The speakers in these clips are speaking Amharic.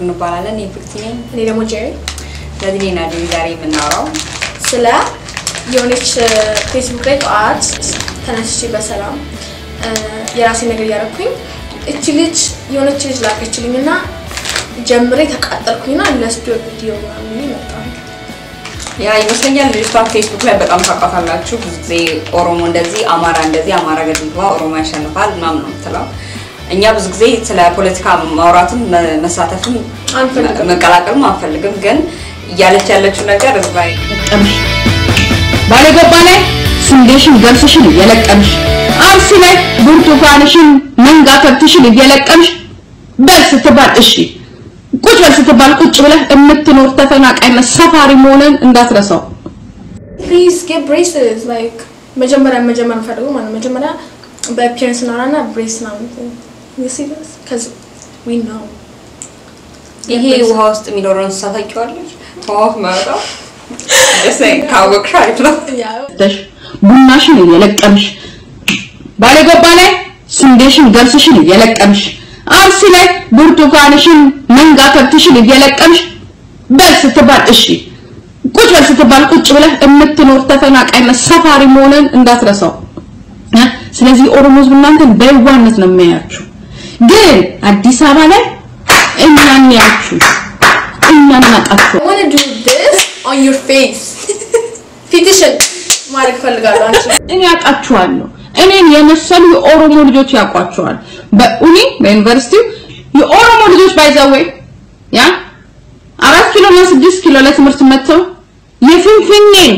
እንባላለን። የፍቅቲ ነኝ። እኔ ደግሞ ጄሪ ስለዚህ እኔና ዴዚ ዛሬ የምናወራው ስለ የሆነች ፌስቡክ ላይ ጠዋት ተነስቼ በሰላም የራሴ ነገር እያደረኩኝ እቺ ልጅ የሆነች ልጅ ላከችልኝ እና ጀምሬ ተቃጠልኩኝና ለስቱዲዮ ቪዲዮ ምናምን መጣ። ያ ይመስለኛል ልጅቷ ፌስቡክ ላይ በጣም ታውቃታላችሁ። ብዙ ጊዜ ኦሮሞ እንደዚህ፣ አማራ እንደዚህ፣ አማራ ገድልባ ኦሮሞ ያሸንፋል ምናምን ነው የምትለው። እኛ ብዙ ጊዜ ስለ ፖለቲካ ማውራትም መ- መሳተፍም አንፈልግም። መቀላቀልም አንፈልግም። ግን እያለች ያለችው ነገር እዛ ለቀምሽ ባለገባ ላይ ስንዴሽን ገብስሽን እየለቀምሽ አርሲ ላይ ብርቱካንሽን መንጋ ከብትሽን እየለቀምሽ በል ስትባል እሺ ቁጭ በል ስትባል ቁጭ ብለህ የምትኖር ተፈናቃይና ሰፋሪ መሆንን እንዳትረሳው። ፕሊዝ ጌት ብሬስስ ላይክ መጀመሪያ መጀመር የምፈልገው ማለት ነው። መጀመሪያ በአፒየረንስ እናወራና ብሬስ ምናምን you see this because we know ይሄ ውሃ ውስጥ የሚኖረው እንስሳ ታውቂዋለሽ? ውሃ ውስጥ መረጣው ደስ ካወቅሽ አሪፍ ነው። yeah ተሽ ቡናሽን እየለቀምሽ ባለገባ ላይ ስንዴሽን ገብስሽን እየለቀምሽ አርሲ ላይ ብርቱካንሽን መንጋ ከብትሽን እየለቀምሽ በል ስትባል እሺ ቁጭ በል ስትባል ቁጭ ብለህ የምትኖር ተፈናቃይና ሰፋሪ መሆንን እንዳትረሳው። እ? ስለዚህ ኦሮሞ ህዝብ እናንተን በየዋህነት ነው የሚያያችሁ። ግን አዲስ አበባ ላይ እኛን ያችሁ እኛን ናቃችሁ። I want to do this on your face ፊትሽን ማድረግ ፈልጋለሁ አንቺ እኔ ያውቃችኋለሁ። እኔን የመሰሉ የኦሮሞ ልጆች ያውቋቸዋል። በኡኒ በዩኒቨርሲቲው የኦሮሞ ልጆች ባይዘወይ ያ አራት ኪሎ እና ስድስት ኪሎ ለትምህርት መጥተው የፊንፊኔን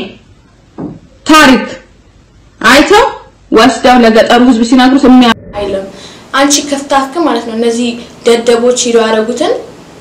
ታሪክ አይተው ወስደው ለገጠሩ ህዝብ ሲነግሩት የሚያ አይልም። አንቺ ከፍታክ ማለት ነው እነዚህ ደደቦች ሂደው ያደረጉትን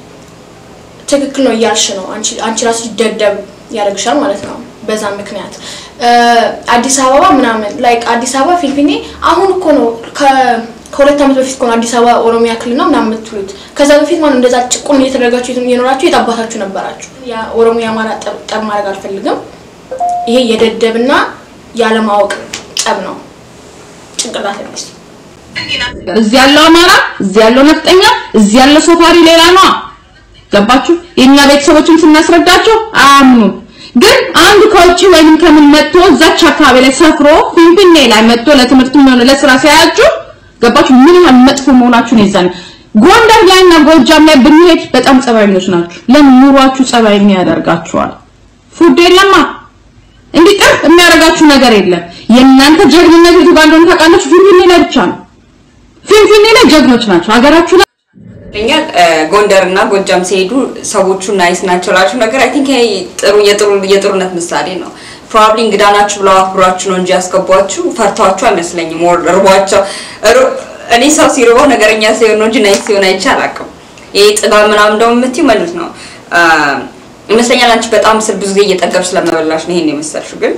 ትክክል ነው እያልሽ ነው። አንቺ አንቺ ራስሽ ደደብ ያደርግሻል ማለት ነው። በዛ ምክንያት እ፣ አዲስ አበባ ምናምን ላይክ አዲስ አበባ ፊንፊኔ አሁን እኮ ነው ከ- ከሁለት ዓመት በፊት እኮ ነው አዲስ አበባ ኦሮሚያ ክልል ነው ምናምን የምትሉት። ከዛ በፊት ማለት እንደዛ ጭቁን እየተደረጋችሁ የኖራችሁ የታባታችሁ ነበራችሁ። ያ ኦሮሞ የአማራ ጠብ ጠብ ማድረግ አልፈልግም። ይሄ የደደብና ያለማወቅ ጠብ ነው። ጭንቅላት ያለች እዚህ ያለው አማራ፣ እዚህ ያለው ነፍጠኛ፣ እዚህ ያለው ሰፋሪ ሌላ ነው። ገባችሁ? የኛ ቤተሰቦችን ስናስረዳቸው አያምኑም። ግን አንድ ከውጭ ወይንም ከምን መጥቶ እዛች አካባቢ ላይ ሰፍሮ ፊንፊኔ ላይ መጥቶ ለትምህርት ሆነ ለስራ ሲያያችሁ ገባችሁ? ምን ያህል መጥፎ መሆናችሁን ይዛል። ጎንደር ላይና ጎጃም ላይ ብንሄድ በጣም ጸባይኞች ናችሁ። ለምን ኑሯችሁ ጸባይኛ ያደርጋችኋል። ፉድ የለማ እንዲህ ጥር የሚያደርጋችሁ ነገር የለም። የእናንተ ጀግንነት የቱ ጋር እንደሆነ ታውቃላችሁ? ፊንፊኔ ላይ ብቻ ነው። ፊንፊኔ ላይ ጀግኖች ናቸው። ሀገራችሁ ላይ ለኛ ጎንደር እና ጎጃም ሲሄዱ ሰዎቹ ናይስ ናቸው ላችሁ ነገር አይ ቲንክ ይሄ ጥሩ የጥሩ የጥሩነት ምሳሌ ነው። ፕሮባብሊ እንግዳ ናችሁ ብለው አክብሯችሁ ነው እንጂ ያስገቧችሁ ፈርቷችሁ አይመስለኝም። ወር እርቧቸው እር- እኔ ሰው ሲርበው ነገረኛ ሲሆን ነው እንጂ ናይስ ሲሆን አይቼ አላውቅም። ይሄ ጥጋብ ምናምን ደግሞ የምትይው መልስ ነው አ፣ ይመስለኛል። አንቺ በጣም ስል ብዙ ጊዜ እየጠገብሽ ስለመበላሽ ነው ይሄን የመሰልሽው ግን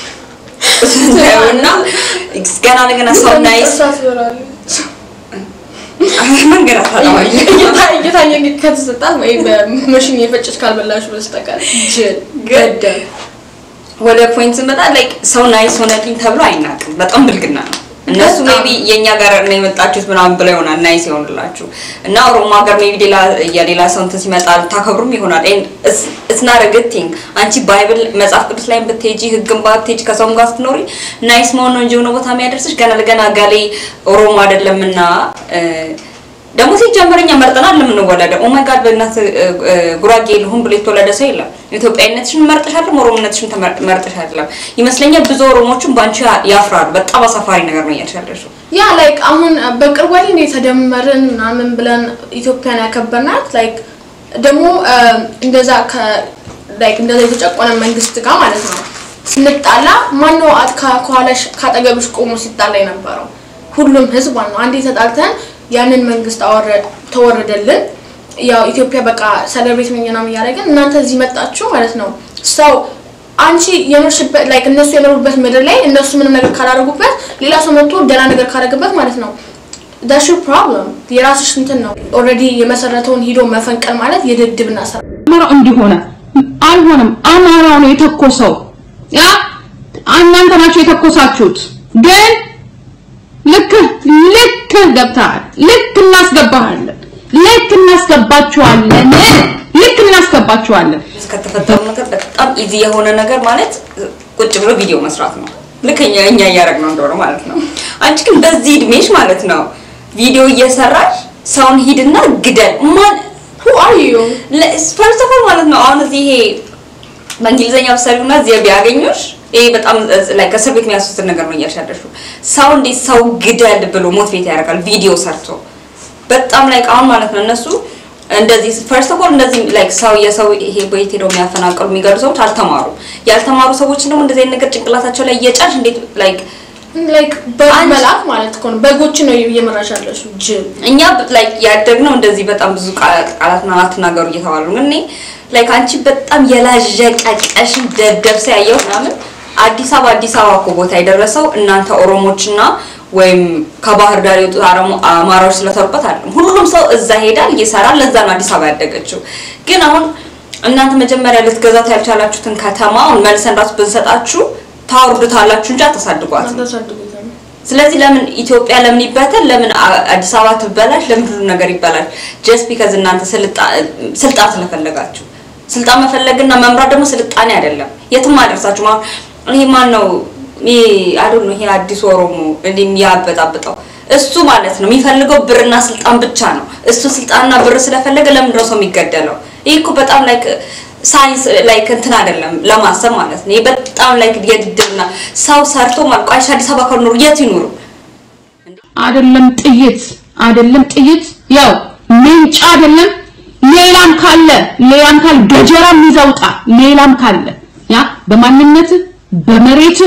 እና ገና ለገና ሰው ናይስ መንገድ አታጣዋለሽ እየታየ ከተሰጣት ወይ በመሽን የፈጨች ካልበላሽ በስተቀር ጅል ገደል ወደ ፖይንት ስንመጣ ላይክ ሰው ናይስ ሆነልኝ ተብሎ አይናቅም። በጣም ብልግና ነው። እነሱ በጣም። ሜቢ የኛ ጋር ነው የመጣችሁት ምናምን ብለው ይሆናል ናይስ ይሆንላችሁ እና ኦሮሞ ሀገር ሜቢ ሌላ የሌላ ሰው እንትን ሲመጣ ታከብሩም ይሆናል። ኢትስ ናት አ ጉድ ቲንግ። አንቺ ባይብል መጽሐፍ ቅዱስ ላይ ብትሄጂ ህግን ባትሄጂ ከሰውም ጋር ስትኖሪ ናይስ መሆን ነው እንጂ የሆነ ቦታ የሚያደርስሽ ገና ለገና ጋሌ ኦሮሞ አይደለምና እ፣ ደግሞ ሲጀመር እኛ መርጠናል ለምንወለደው ኦ ማይ ጋድ በእናት እ፣ እ፣ ጉራጌ ልሁን ብሎ የተወለደ ሰው የለም። ኢትዮጵያዊነትሽን መርጠሽ አይደለም ኦሮሞነትሽን ተመር- መርጠሽ አይደለም። ይመስለኛል ብዙ ኦሮሞችን በአንቺ ያፍራሉ። በጣም አሳፋሪ ነገር ነው እያልሽ ያለሽው። ያ ላይክ አሁን በቅርቡ ላይ እንደ የተደመርን ምናምን ብለን ኢትዮጵያን ያከበርናት ላይክ ደግሞ አ፣ እንደዛ ከ ላይክ እንደዛ የተጨቆነ መንግስት ጋር ማለት ነው ስንጣላ ማነው አት ከ- ከኋላሽ ካጠገብሽ ቆሞ ሲጣላ የነበረው? ሁሉም ህዝብ ነው። አንዴ ተጣልተን ያንን መንግስት አወረ- ተወረደልን። ያው ኢትዮጵያ በቃ ሰለብሬት ምናምን እያደረግን እናንተ እዚህ መጣችሁ ማለት ነው ሰው አንቺ የኖርሽበት ላይክ እነሱ የኖሩበት ምድር ላይ እነሱ ምንም ነገር ካላደረጉበት ሌላ ሰው መጥቶ ደህና ነገር ካደረገበት ማለት ነው ዳሽ ፕሮብለም የራስሽ እንትን ነው። ኦልሬዲ የመሰረተውን ሂዶ መፈንቀል ማለት የድድብና ስራ አማራው እንዲሆነ አልሆነም። አማራው ነው የተኮሰው። ያ እናንተ ናችሁ የተኮሳችሁት። ግን ልክ ልክ ገብተሃል። ልክ እናስገባሃለን። ልክ እናስገባችኋለን ልክ እናስገባችኋለን እስከተፈጠሩ ነገር በጣም ኢዚ የሆነ ነገር ማለት ቁጭ ብሎ ቪዲዮ መስራት ነው። ልክ እኛ እኛ እያደረግነው እንደሆነ ማለት ነው። አንቺ ግን በዚህ እድሜሽ ማለት ነው ቪዲዮ እየሰራሽ ሰውን ሂድና ግደል ማን who are you ፈርስት ኦፍ ኦል ማለት ነው አሁን እዚህ ይሄ በእንግሊዝኛ ብትሰሪውና እዚህ ቢያገኙሽ ይሄ በጣም ላይ ከእስር ቤት የሚያስወስድ ነገር ነው እያልሽ ያለሽው። ሰው እንዴት ሰው ግደል ብሎ ሞቲቬት ያደርጋል ቪዲዮ ሰርቶ በጣም ላይ አሁን ማለት ነው እነሱ እንደዚህ ፈርስት ኦፍ ኦል እንደዚህ ላይክ ሰው የሰው ይሄ ቤት ሄደው የሚያፈናቅሉ የሚገሉ ሰዎች አልተማሩም። ያልተማሩ ሰዎች ደግሞ እንደዚህ አይነት ነገር ጭንቅላታቸው ላይ እየጫንሽ እንዴት ላይክ like በግ አንቺ- መልአክ ማለት እኮ ነው በጎች ነው እየመራሽ ያለሽው ጅብ እኛ ላይክ ያደግነው እንደዚህ በጣም ብዙ ቃ- ቃላትና አትናገሩ እየተባሉ ነው። ግን እኔ ላይክ አንቺ በጣም የላዠቀቀሽን ደደብ ሰው ያየው ምናምን አዲስ አበባ አዲስ አበባ እኮ ቦታ የደረሰው እናንተ ኦሮሞችና ወይም ከባህር ዳር የወጡት አረሞ አማራዎች ስለተሩበት አይደለም። ሁሉም ሰው እዛ ሄዳል ይሰራል። ለዛ ነው አዲስ አበባ ያደገችው። ግን አሁን እናንተ መጀመሪያ ልትገዛት ያልቻላችሁትን ከተማ አሁን መልሰን ራሱ ብንሰጣችሁ ታወርዱታላችሁ እንጂ አታሳድጓትም። ታሳድጉታል ስለዚህ ለምን ኢትዮጵያ ለምን ይበተን? ለምን አ- አዲስ አበባ ትበላሽ? ለምን ሁሉ ነገር ይበላሽ? ጀስት ቢካዝ እናንተ ስልጣ- ስልጣን ስለፈለጋችሁ። ስልጣን መፈለግና መምራት ደግሞ ስልጣኔ አይደለም፣ የትም አደርሳችሁ። አሁን ይሄ ማን ነው? ይሄ አይደል ነው ይሄ አዲስ ኦሮሞ እንዲህ የሚያበጣብጠው እሱ ማለት ነው የሚፈልገው ብርና ስልጣን ብቻ ነው። እሱ ስልጣንና ብር ስለፈለገ ለምንድን ነው ሰው የሚገደለው? ይሄ እኮ በጣም ላይክ ሳይንስ ላይክ እንትን አይደለም ለማሰብ ማለት ነው። ይሄ በጣም ላይክ የድድብና ሰው ሰርቶ ማልቋሽ አዲስ አበባ ካልኖሩ የት ይኖሩ? አይደለም ጥይት አይደለም ጥይት ያው ምንጭ አይደለም ሌላም ካለ ሌላም ካለ ገጀራም ይዘውጣ ሌላም ካለ ያ በማንነት በመሬት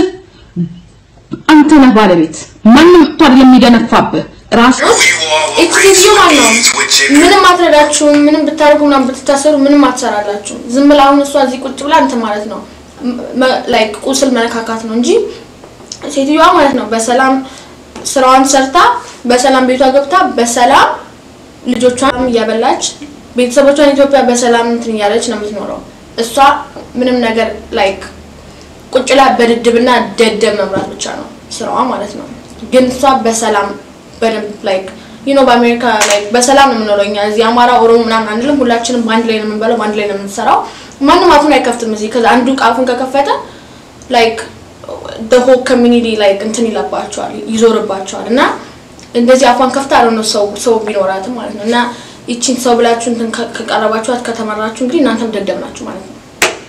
አንተ ነህ ባለቤት ማንም መጥቶ አይደለም የሚደነፋብህ ራስ እቺ ሴትዮ ማለት ነው ምንም አትረዳችሁም። ምንም ብታደርጉ ምናምን ብትታሰሩ ምንም አትሰራላችሁም። ዝም ብላ አሁን እሷ እዚህ ቁጭ ብላ እንትን ማለት ነው ላይክ ቁስል መነካካት ነው እንጂ ሴትዮዋ ማለት ነው በሰላም ስራዋን ሰርታ በሰላም ቤቷ ገብታ በሰላም ልጆቿን እያበላች ቤተሰቦቿን ኢትዮጵያ በሰላም እንትን እያለች ነው የምትኖረው። እሷ ምንም ነገር ላይክ ቁጭ ላይ በድድብና ደደብ መምራት ብቻ ነው ስራዋ ማለት ነው። ግን እሷ በሰላም በደንብ ላይክ ዩ ኖ በአሜሪካ ላይክ በሰላም ነው የምንኖረው እኛ እዚህ አማራ፣ ኦሮሞ ምናምን አንልም። ሁላችንም በአንድ ላይ ነው የምንበለው፣ በአንድ ላይ ነው የምንሰራው። ማንም አፉን አይከፍትም እዚህ። ከዛ አንዱ አፉን ከከፈተ ላይክ the whole community ላይክ እንትን ይለባቸዋል፣ ይዞርባቸዋል እና እንደዚህ አፏን ከፍታ አለ ነው ሰው ሰው ቢኖራትም ማለት ነው እና ይቺን ሰው ብላችሁ እንትን ከ- ከቀረባችኋት ከተመራችሁ እንግዲህ እናንተም ደደብ ናችሁ ማለት ነው።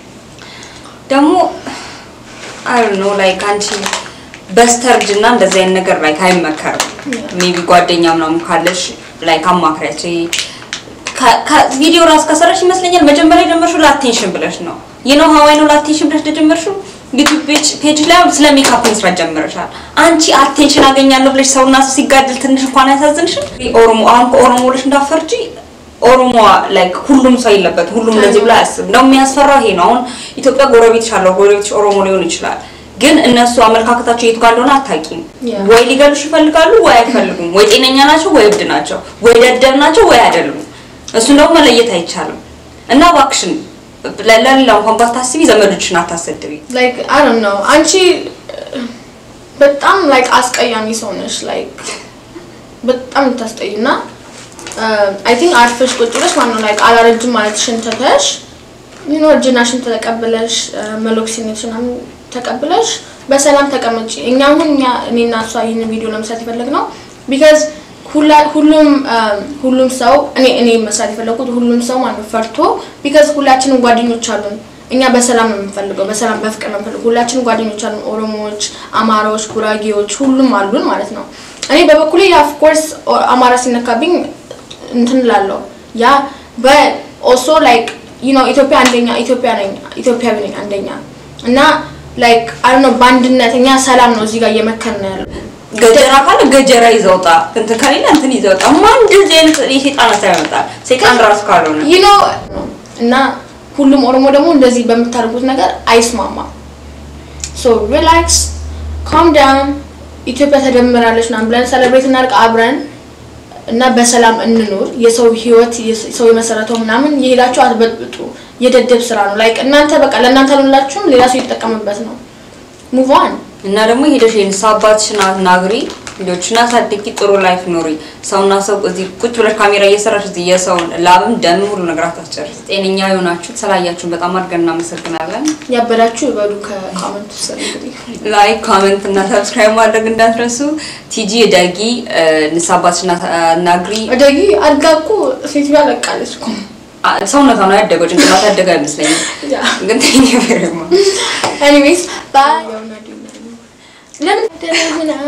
ደግሞ አይ ዶንት ኖ ላይክ አንቺ በስተርጅና እንደዚህ አይነት ነገር ላይክ አይመከርም። ሜቢ ጓደኛ ምናምን ካለሽ ላይክ አማክሪያቸው። ከ- ከ- ቪዲዮ ራስ ከሰራሽ ይመስለኛል መጀመሪያ የጀመርሽው ለአቴንሽን ብለሽ ነው። ይህ ነው ሀዋይ ነው ለአቴንሽን ብለሽ እንደጀመርሽው ዩቲዩብ ፔጅ ፔጅ ላይ አሁን ስለ ሜካፕ መስራት ጀምረሻል። አንቺ አቴንሽን አገኛለሁ ብለሽ ሰውና ሰው ሲጋደል ትንሽ እንኳን አያሳዝንሽም? ኦሮሞ አሁን ከኦሮሞ ብለሽ እንዳፈርጂ ኦሮሞ ላይክ ሁሉም ሰው የለበት ሁሉም እንደዚህ ብሎ አያስብም። ነው የሚያስፈራው ይሄ ነው። አሁን ኢትዮጵያ ጎረቤትሽ አለው ጎረቤትሽ ኦሮሞ ሊሆን ይችላል፣ ግን እነሱ አመለካከታቸው የቱ ጋር እንደሆነ አታውቂም። Yeah. ወይ ሊገሉሽ ይፈልጋሉ ወይ አይፈልጉም። ወይ ጤነኛ ናቸው ወይ እብድ ናቸው፣ ወይ ደደብ ናቸው ወይ አይደሉም። እሱን ደግሞ መለየት አይቻልም። እና እባክሽን ለ- ለሌላ እንኳን ባታስቢ ዘመዶችሽን አታሰድቢ። ላይክ አይ ዶንት ኖ አንቺ uh, በጣም ላይክ አስቀያሚ ሰው ነሽ። ላይክ በጣም ልታስጠይ እና አይ ቲንክ አርፈሽ ቁጭ ብለሽ ማነው ላይክ አላረጅም ማለትሽን ትተሽ ዩኖ እርጅናሽን ተቀብለሽ መሎክሲኔሽን ምናምን ተቀብለሽ በሰላም ተቀመጪ። እኛ አሁን እኛ እኔና እሷ ይህን ቪዲዮ ለመስራት የፈለግነው ቢካዝ ሁሉም um, ሁሉም ሰው እኔ እኔ መስራት የፈለኩት ሁሉም ሰው ማለት ነው ፈርቶ ቢካዝ ሁላችንም ጓደኞች አሉን። እኛ በሰላም ነው የምንፈልገው፣ በሰላም በፍቅር ነው የምንፈልገው። ሁላችንም ጓደኞች አሉን፣ ኦሮሞዎች፣ አማራዎች፣ ጉራጌዎች ሁሉም አሉን ማለት ነው። እኔ በበኩሌ ኦፍ ኮርስ አማራ ሲነካብኝ እንትን እላለሁ ያ በኦሶ ላይክ ዩ ኖ ኢትዮጵያ አንደኛ ኢትዮጵያ ነኝ ኢትዮጵያዊ ነኝ አንደኛ እና ላይክ አይ ኖ በአንድነት እኛ ሰላም ነው እዚህ ጋር እየመከርን ነው ያለው ገጀራ ካለ ገጀራ ይዘውጣ፣ እንትን ከሌለ እንትን ይዘውጣ። ማን እንደዚህ አይነት የሴጣን ሀሳብ ያመጣል? ሴጣን ራሱ ካልሆነ ዩ ኖ እና ሁሉም ኦሮሞ ደግሞ እንደዚህ በምታደርጉት ነገር አይስማማም። ሶ ሪላክስ ካም ዳውን ኢትዮጵያ ተደምራለች ምናምን ብለን ሰለብሬት እናድርግ አብረን እና በሰላም እንኑር። የሰው ህይወት የስ- ሰው የመሰረተው ምናምን የሄዳችሁ አትበጥብጡ። የደደብ ስራ ነው። ላይክ እናንተ በቃ ለእናንተ አልሆንላችሁም፣ ሌላ ሰው ይጠቀምበት ነው። ሙቭ ኦን እና ደግሞ ሄደሽ የንስሐ አባትሽን አናግሪ። ልጆችን አሳድጊ፣ ጥሩ ላይፍ ኑሪ። ሰውና ሰው እዚህ ቁጭ ብለሽ ካሜራ እየሰራሽ እዚህ የሰውን ላብም ደም ሁሉ ነገር አታስጨርስ። ጤነኛ የሆናችሁት ስላያችሁን በጣም አድርገን እናመሰግናለን። ያበዳችሁ ይበሉ ከኮመንት ውስጥ እንግዲህ ላይክ ኮመንት እና ሰብስክራይብ ማድረግ እንዳትረሱ። ቲጂ ደጊ ንሳባትና አናግሪ። አደጊ አድጋ እኮ ሴትዮዋ ለቃለች እኮ ሰውነቷ ነው ያደገው፣ ጭንቅላት ያደገ አይመስለኝም። ያ ግን ቴንክ ዩ ቬሪ ማች ኤኒዌይስ ባይ ለምን ደረግና